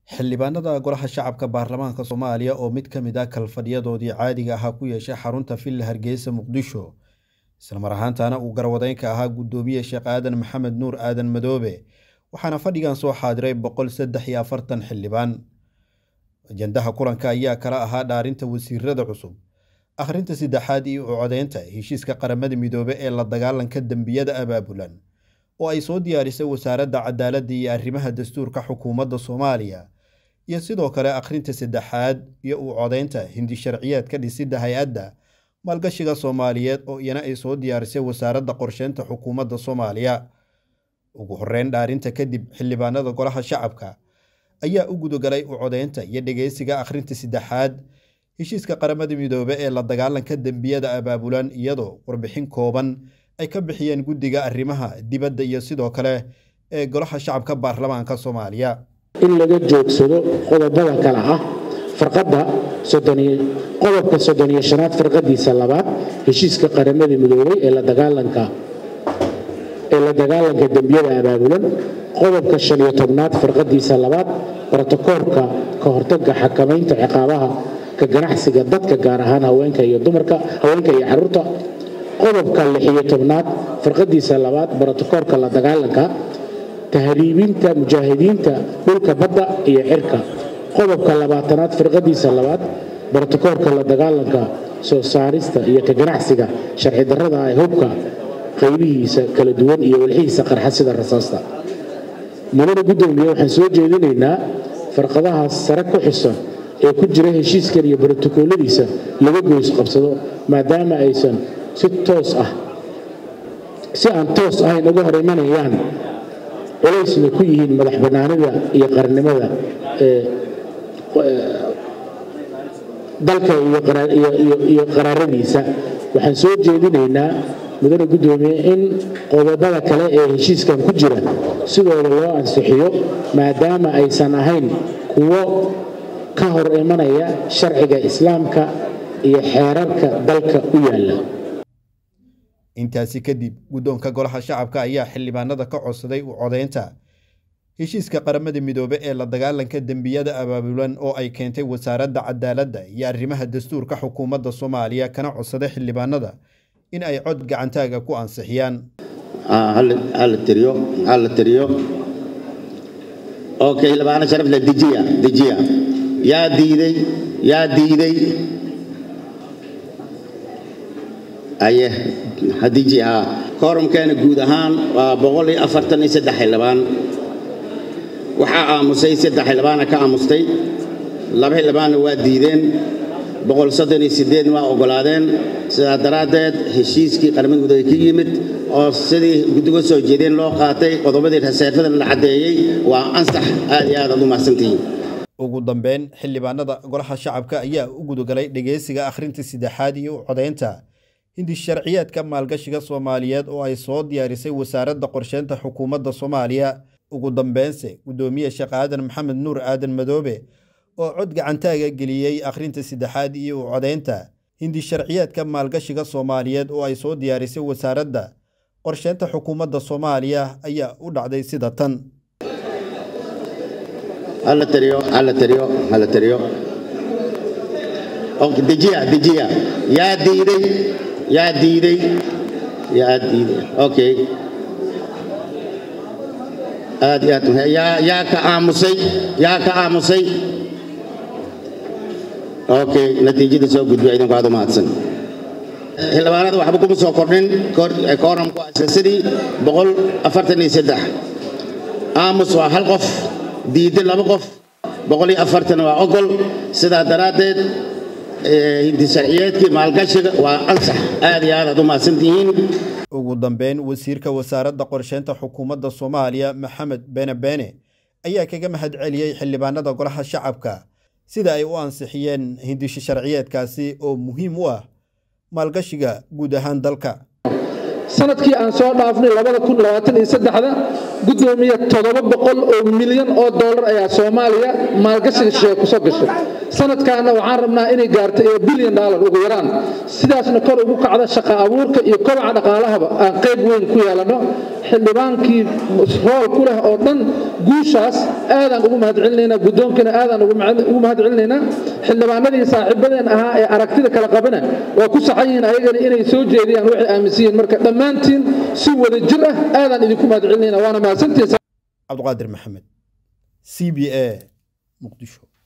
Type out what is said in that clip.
xildhibaanada golaha shacabka baarlamaanka soomaaliya oo mid ka mid ah kalfadhiyadoodii caadiga ahaa ku yeeshay xarunta villa hargeysa muqdisho islamar ahaantana uu garwadeynka ahaa guddoomiye sheekh aadan maxamed nuur aadan madoobe waxaana fadhigan soo xaadiray boqol saddex iyo afartan xildhibaan ajandaha kulanka ayaa kala ahaa dhaarinta wasiirada cusub akhrinta saddexaad iyo u codeynta heshiiska qaramada midoobe ee la dagaalanka dembiyada abaabulan oo ay soo diyaarisay wasaaradda cadaaladda iyo arrimaha dastuurka xukuumadda soomaaliya iyo sidoo kale akhrinta saddexaad iyo u codeynta hindi sharciyeedka dhisidda hay-adda maalgashiga soomaaliyeed oo iyana ay soo diyaarisay wasaaradda qorsheynta xukuumadda soomaaliya ugu horeyn dhaarinta kadib xildhibaanada golaha shacabka ayaa u gudagalay u codeynta iyo dhegeysiga akhrinta saddexaad heshiiska qaramada midoobe ee la dagaalanka dembiyada abaabulan iyadoo warbixin kooban ay ka bixiyeen guddiga arrimaha dibadda iyo sidoo kale ee golaha shacabka baarlamaanka soomaaliya in laga joogsado qodobada kale ah farqadda qodobka soddon iyo shanaad farqadiisa labaad heshiiska qaramada midoobay ee la dagaalanka ee la dagaalanka dembiyada abaabulan qodobka shan iyo tobnaad farqadiisa labaad brotokoolka ka hortagga xakamaynta ciqaabaha ka ganacsiga dadka gaar ahaan haweenka iyo dumarka haweenka iyo caruurta qodobka lixiyo tobnaad farqadiisa labaad brotokoolka la dagaalanka tahriibinta mujaahidiinta dhulka badda iyo cirka qodobka labaatanaad firqadiisa labaad brotokoolka la dagaalanka soo saarista iyo ka ganacsiga sharci darrada ee hubka qaybihiisa kala duwan iyo walxihiisa qarxa sida rasaasta mudana guddoomiye waxaan soo jeedinaynaa farqadahaas sare ku xisan ee ku jira heshiiskan iyo brotokooladiisa laga goys qabsado maadaama aysan si toos ah si aan toos ahayn uga hor imanayaan culaysna ku yihiin madax bannaanida iyo qarnimada ee dalka iyo qaraaradiisa waxaan soo jeedinaynaa mudane guddoomiye in qodobada kale ee heshiiskan ku jira sidooda loo ansixiyo maadaama aysan ahayn kuwo ka hor imanaya sharciga islaamka iyo xeerarka dalka u yaalla intaasi kadib guddoonka golaha shacabka ayaa xildhibaanada ka codsaday u codeynta heshiiska qaramada midoobe ee la dagaalanka dembiyada abaabulan oo ay keentay wasaaradda cadaaladda iyo arrimaha dastuurka xukuumadda soomaaliya kana codsaday xildhibaanada in ay cod gacantaaga ku ansixiyaan hala tiriyo hala tiriyo okay xildhibaano sharafle dejiya dejiya yaa diiday yaa diiday aye hadiji haa koorumkeena guud ahaan waa boqol iyo afartan iyo saddex xildhibaan waxaa aamusay saddex xildhibaana ka aamustay laba xildhibaanna waa diideen boqol soddon iyo siddeedna waa oggolaadeen sidaa daraaddeed heshiiskii qaramada midoobe ka yimid oo sidii guddiga soo jeedeen loo qaatay qodobadii raseerfadan la caddeeyey waa ansax aad iyo aad aad u mahadsantihiin ugu dambeyn xildhibaanada golaha shacabka ayaa u gudagalay dhegeysiga akhrinta saddexaad iyo u codeynta hindi sharciyeedka maalgashiga soomaaliyeed oo ay soo diyaarisay wasaaradda qorsheynta xukuumadda soomaaliya ugu dambeynse guddoomiye sheekh aadan maxamed nuur aadan madoobe oo cod gacantaaga geliyey akhrinta saddexaad iyo u codeynta hindi sharciyeedka maalgashiga soomaaliyeed oo ay soo diyaarisay wasaaradda qorsheynta xukuumadda soomaaliya ayaa u dhacday sida tan hala tiriyo hala tiriyo hala tiriyo dejiya dejiya yaa diiday yaa diiday yaa diiday okay aad iyo aad yaa yaa ka aamusay yaa ka aamusay okay natiijada soo gudbiya idinku aad u mahadsan xildhibaanada waxba kuma soo kordhin kooramku sidii boqol afartan iyo saddex aamus waa hal qof diiday laba qof boqol iyo afartan waa ogol sidaa daraaddeed hindi sharciyeedkii maalgashiga waa ansax aad iyo aad aad u mahadsantihiin ugu dambeyn wasiirka wasaaradda qorsheynta xukuumadda soomaaliya maxamed bene bene ayaa kaga mahad celiyey xildhibaanada golaha shacabka sida ay u ansixiyeen hindisho sharciyeedkaasi oo muhiim u ah maalgashiga guud ahaan dalka sanadkii aan soo dhaafnay da guddoomiye toddoba boqol oo milyan oo dollar ayaa soomaaliya maalgashiga shisheeye kusoo gashay sanadkaana waxaan rabnaa inay gaarto ee bilyan daalar ugu yaraan sidaasna kor ugu kacda shaqa abuurka iyo kobaca dhaqaalahaba aan qayb weyn ku yeelanno xildhibaankii rool ku leh oo dhan guushaas aadaan ugu mahadcelinaynaa guddoonkana aadaan ugu mahadcelinaynaa xildhibaanadii saaxiibadeen ahaa ee aragtida kala qabana waa ku saxan yihiin ayagana inay soo jeediyaan waxay aaminsan yihiin marka dhammaantiin si wada jir ah aadaan idinku mahadcelinaynaa waana mahadsantihiin cabdiqaadir maxamed c b a muqdisho